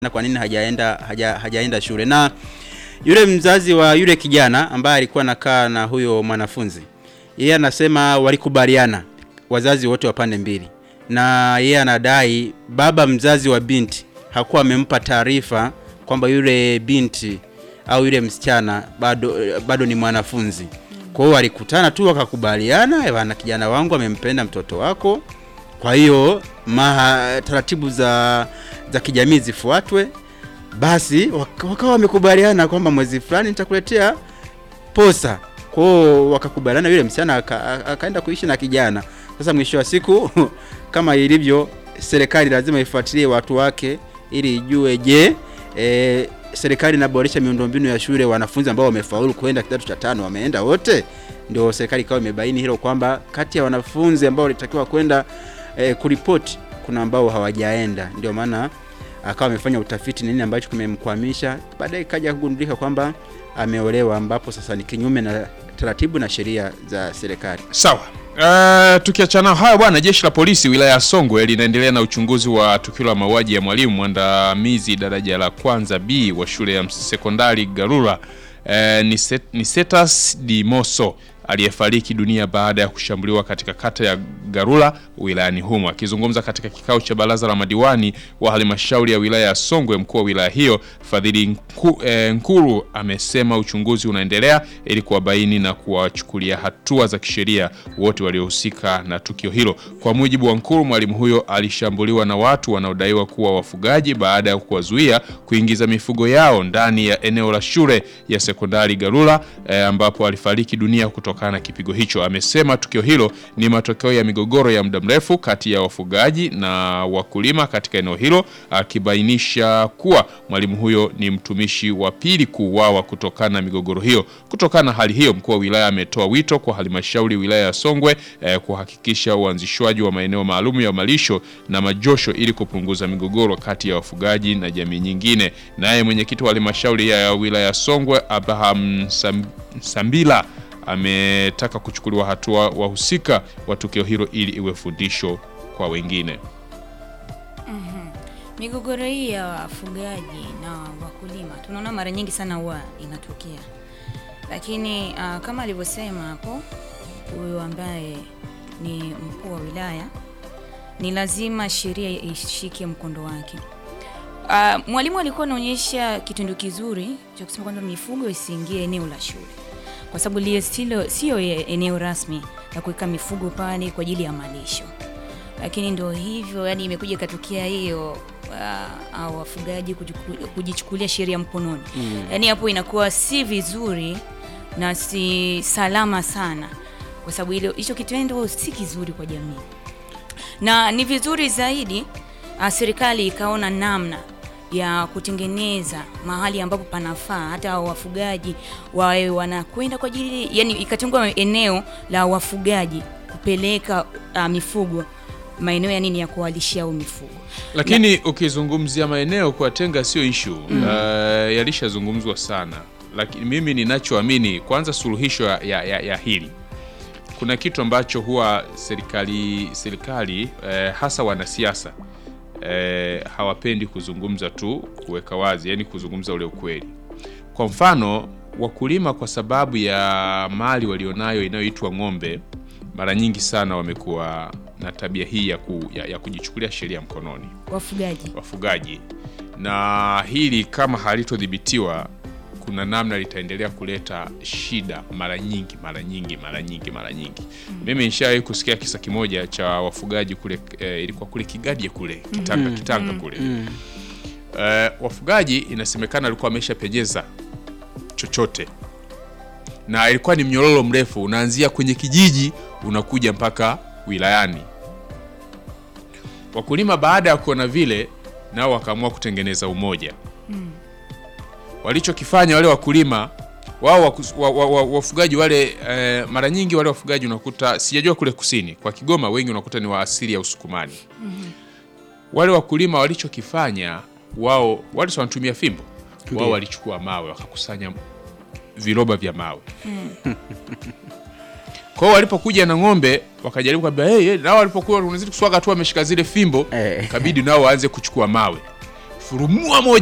na kwa nini hajaenda haja, hajaenda shule. Na yule mzazi wa yule kijana ambaye alikuwa anakaa na huyo mwanafunzi, yeye anasema walikubaliana wazazi wote wa pande mbili, na yeye anadai baba mzazi wa binti hakuwa amempa taarifa kwamba yule binti au yule msichana bado, bado ni mwanafunzi. Kwa hiyo walikutana tu wakakubaliana, bwana, kijana wangu amempenda mtoto wako, kwa hiyo maha taratibu za za kijamii zifuatwe. Basi wak- wakawa wamekubaliana kwamba mwezi fulani nitakuletea posa. Kwa hiyo wakakubaliana, yule msichana aka- akaenda kuishi na kijana. Sasa mwisho wa siku kama ilivyo, serikali lazima ifuatilie watu wake ili ijue, je, e, serikali inaboresha miundombinu ya shule, wanafunzi ambao wamefaulu kuenda kidato cha tano wameenda wote? Ndio serikali ikawa imebaini hilo kwamba kati ya wanafunzi ambao walitakiwa kwenda e, kuripoti kuna ambao hawajaenda, ndio maana akawa amefanya utafiti nini ambacho kimemkwamisha. Baadaye ikaja kugundulika kwamba ameolewa, ambapo sasa ni kinyume na taratibu na sheria za serikali. Sawa. Uh, tukiachana hayo bwana, jeshi la polisi wilaya ya Songwe linaendelea na uchunguzi wa tukio la mauaji ya mwalimu mwandamizi daraja la kwanza B wa shule ya sekondari Garura uh, Nicetas Dimoso aliyefariki dunia baada ya kushambuliwa katika kata ya Garula wilayani humo. Akizungumza katika kikao cha baraza la madiwani wa halmashauri ya wilaya ya Songwe, mkuu wa wilaya hiyo Fadhili Nku, eh, Nkuru amesema uchunguzi unaendelea ili kuwabaini na kuwachukulia hatua za kisheria wote waliohusika na tukio hilo. Kwa mujibu wa Nkuru, mwalimu huyo alishambuliwa na watu wanaodaiwa kuwa wafugaji baada ya kuwazuia kuingiza mifugo yao ndani ya eneo la shule ya sekondari Garula eh, ambapo alifariki dunia kutokana na kipigo hicho. Amesema tukio hilo ni matokeo ya migogoro ya muda mrefu kati ya wafugaji na wakulima katika eneo hilo, akibainisha kuwa mwalimu huyo ni mtumishi wa pili kuuawa kutokana na migogoro hiyo. Kutokana na hali hiyo, mkuu wa wilaya ametoa wito kwa halmashauri wilaya ya Songwe eh, kuhakikisha uanzishwaji wa maeneo maalum ya malisho na majosho ili kupunguza migogoro kati ya wafugaji na jamii nyingine. Naye mwenyekiti wa halmashauri ya wilaya ya Songwe Abraham Sam, Sambila ametaka kuchukuliwa hatua wahusika wa tukio hilo ili iwe fundisho kwa wengine. Migogoro hii ya wafugaji na wakulima tunaona mara nyingi sana huwa inatokea, lakini uh, kama alivyosema hapo huyu ambaye ni mkuu wa wilaya, ni lazima sheria ishike mkondo wake. Uh, mwalimu alikuwa anaonyesha kitendo kizuri cha kusema kwamba mifugo isiingie eneo la shule, kwa sababu lile silo sio eneo rasmi la kuweka mifugo pale kwa ajili ya malisho lakini ndo hivyo, yani imekuja ikatokea hiyo uh, au wafugaji kujiku- kujichukulia sheria mkononi mm. Yani hapo inakuwa si vizuri na si salama sana, kwa sababu ile hicho kitendo si kizuri kwa jamii, na ni vizuri zaidi uh, serikali ikaona namna ya kutengeneza mahali ambapo panafaa hata hao wafugaji wawe wanakwenda kwa ajili, yani ikatengwa eneo la wafugaji kupeleka uh, mifugo maeneo ya nini ya kuwalishia au mifugo. Lakini ukizungumzia maeneo kuwatenga sio ishu mm. Uh, yalishazungumzwa sana, lakini mimi ninachoamini kwanza, suluhisho ya, ya, ya, ya hili kuna kitu ambacho huwa serikali serikali eh, hasa wanasiasa eh, hawapendi kuzungumza tu kuweka wazi, yani kuzungumza ule ukweli. Kwa mfano wakulima, kwa sababu ya mali walionayo inayoitwa ng'ombe, mara nyingi sana wamekuwa na tabia hii ya, ku, ya, ya kujichukulia sheria mkononi Wafugaji wafugaji, na hili kama halitodhibitiwa, kuna namna litaendelea kuleta shida mara nyingi mara nyingi mara nyingi mara nyingi. Mimi nishawahi kusikia kisa kimoja cha wafugaji kule, eh, ilikuwa kule Kigadye kule Kitanga, Kitanga kule eh, wafugaji inasemekana alikuwa ameshapenyeza chochote na ilikuwa ni mnyororo mrefu unaanzia kwenye kijiji unakuja mpaka wilayani. Wakulima baada ya kuona vile, nao wakaamua kutengeneza umoja. Walichokifanya wale wakulima wao waku- wa- wa- wa- wafugaji wale eh, mara nyingi wale wafugaji unakuta, sijajua kule kusini kwa Kigoma, wengi unakuta ni wa asili ya Usukumani. Wale wakulima walichokifanya wao, wale si wanatumia fimbo, wao walichukua mawe wakakusanya viroba vya mawe Kwa hiyo walipokuja na ng'ombe wakajaribu kwambia hey, hey, nao walipokuwa unazidi kuswaga tu wameshika zile fimbo Eh. ikabidi nao waanze kuchukua mawe furumua moja